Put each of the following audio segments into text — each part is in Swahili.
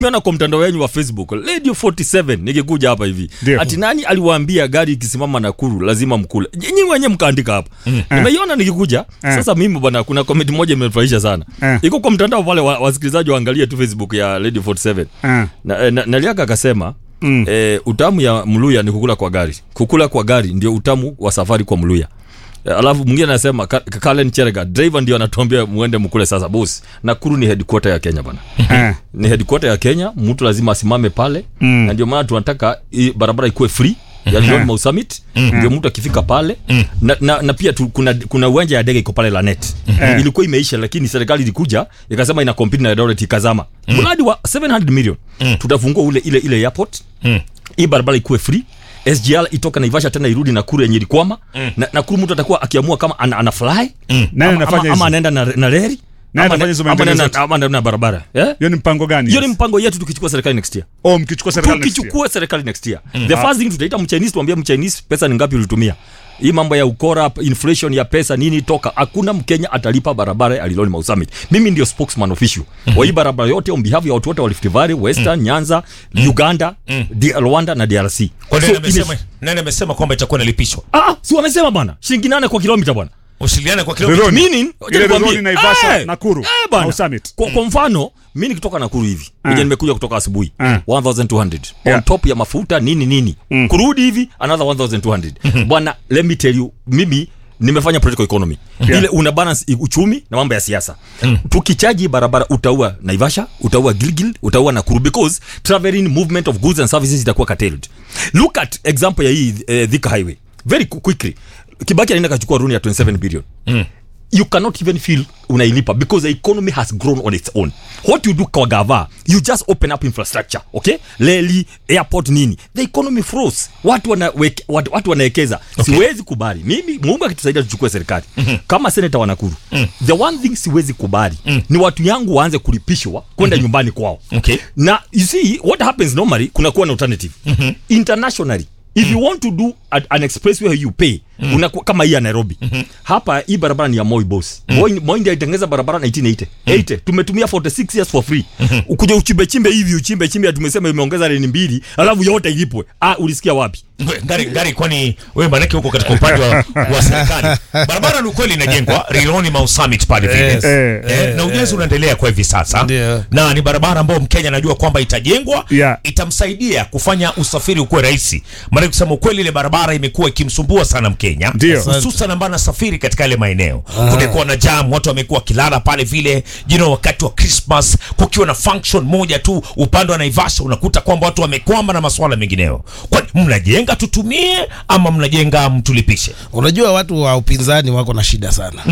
Nimeona kwa mtandao wenyu wa Facebook Radio 47 nikikuja hapa hivi Ndio. ati nani aliwaambia gari ikisimama Nakuru lazima mkule. Nyinyi wenyewe mkaandika hapa. Nimeiona nikikuja. Sasa mimi bwana, kuna comment moja imenifurahisha sana. Eh. Iko kwa mtandao pale, wa- wasikilizaji waangalie tu Facebook ya Radio 47. Ah. Na, na, Naliaka akasema Mm. eh, utamu ya Mluya ni kukula kwa gari. Kukula kwa gari ndio utamu wa safari kwa Mluya. Eh, Alafu mwingine anasema Ka- Kalen Cherega driver ndio anatuambia muende mkule sasa boss. Nakuru ni headquarter ya Kenya bwana Ah. ni headquarter ya Kenya, mtu lazima asimame pale Mm. na ndio maana tunataka hii barabara ikuwe free ya Lyon Mau Summit ndio mtu akifika pale na, na, na pia tu, kuna kuna uwanja ya ndege iko pale Lanet ilikuwa imeisha, lakini serikali ilikuja ikasema ina compete na Eldoret ikazama mradi wa 700 million tutafungua ule ile ile airport hii barabara ikuwe free SGR itoka Naivasha tena irudi Nakuru yenye ilikwama na Nakuru mtu atakuwa akiamua kama ana, ana fly Nani ama, anafanya ama, ama hizo? anaenda na, na reli Nani ama anafanya ana- hizo ama maendeleo anaenda- zote? ama anaenda na barabara eh? Hiyo ni mpango gani? hiyo ni yes? mpango yetu tukichukua serikali next year Oh, mkichukua serikali next year. tukichukua serikali next year the first thing tutaita mchinese tuambie mchinese pesa ni ngapi ulitumia hii mambo ya ukora inflation ya pesa nini toka hakuna mkenya atalipa barabara ya Liloni Mau Summit mimi ndio spokesman official wa hii barabara yote on behalf ya watu wote wa Rift Valley Western Nyanza Uganda D- Rwanda na DRC Kwa So, nani amesema ime- nani amesema kwamba itakuwa inalipishwa? ah si wamesema bwana shilingi nane kwa kilomita bwana Usiliane kwa kilomita. Leloni. Meaning, wacha Ile nikwambie. Leloni, Naivasha, Eh, Nakuru, eh, bana. Mau Summit. Kwa, kwa mfano mi nikitoka Nakuru hivi Ah. uh. nimekuja kutoka asubuhi Ah. 1200 Yeah. on top ya mafuta nini nini Mm. kurudi hivi another 1200 bwana let me tell you mimi nimefanya political economy Yeah. ile una balance i- uchumi na mambo ya siasa tukichaji barabara utaua Naivasha utaua Gilgil utaua Nakuru because traveling movement of goods and services itakuwa curtailed look at example ya hii uh, Thika highway very qu- quickly Kibaki anaenda kachukua runi ya 27 billion you cannot even feel unailipa because the economy has grown on its own what you do kwa gava you just open up infrastructure okay leli airport nini the economy froze watu wanaweke, watu, watu wanawekeza Okay. siwezi kubali mimi mungu akitusaidia tuchukue serikali kama seneta wa Nakuru the one thing siwezi kubali ni watu yangu waanze kulipishwa kwenda nyumbani kwao Okay. na you see what happens normally kuna kuwa na alternative internationally if you want to do a, an expressway where you pay unakuwa kama hii ya Nairobi hapa hii barabara ni ya Moi boss Moi, Moi ndiye alitengeneza barabara 1980 80 tumetumia 46 years for free ukuja uchimbe chimbe hivi uchimbe chimbe tumesema imeongeza leni mbili alafu yote ilipwe ah ulisikia wapi Ngari, ngari kwani wewe manake huko katika upande wa, wa serikali. Barabara ni kweli inajengwa Riloni Mau Summit pale vile. Yes. Eh, Eh, na ujenzi unaendelea kwa hivi sasa Ndio. na ni barabara ambayo Mkenya anajua kwamba itajengwa Yeah. itamsaidia kufanya usafiri ukuwe rahisi. Maana kusema ukweli, ile barabara imekuwa ikimsumbua sana Mkenya, Ndio. hususan ambaye anasafiri katika yale maeneo. Kumekuwa na jam, watu wamekuwa wakilala pale vile, you know, wakati wa Christmas kukiwa na function moja tu upande wa Naivasha, unakuta kwamba watu wamekwama na masuala mengineyo. Kwani mnajenga tutumie ama mnajenga mtulipishe? Unajua watu wa upinzani wako na shida sana,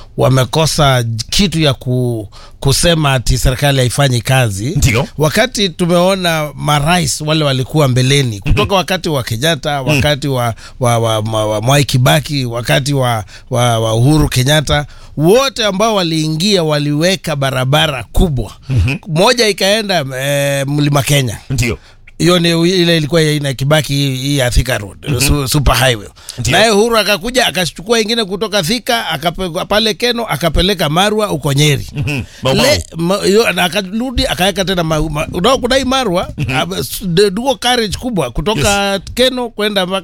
wamekosa kitu ya ku, kusema ati serikali haifanyi kazi. Ndio. wakati tumeona marais wale walikuwa mbeleni kutoka wakati wa Kenyatta, wakati wa, wa, wa, wa, wa Mwai Kibaki, wakati wa, wa, wa Uhuru Kenyatta, wote ambao waliingia waliweka barabara kubwa moja ikaenda eh, mlima Kenya Ndio. hiyo ni ile ilikuwa ya ina Kibaki hii hii ya Thika Road su, super highway. Ndio. Naye Uhuru akakuja akachukua ingine kutoka Thika akape, pale Keno akapeleka Marwa uko Nyeri. Mau Mau. Le, ma, yo, na akarudi akaweka tena ma, ma, unao kudai Marwa mm duo carriage kubwa kutoka Keno kwenda mpaka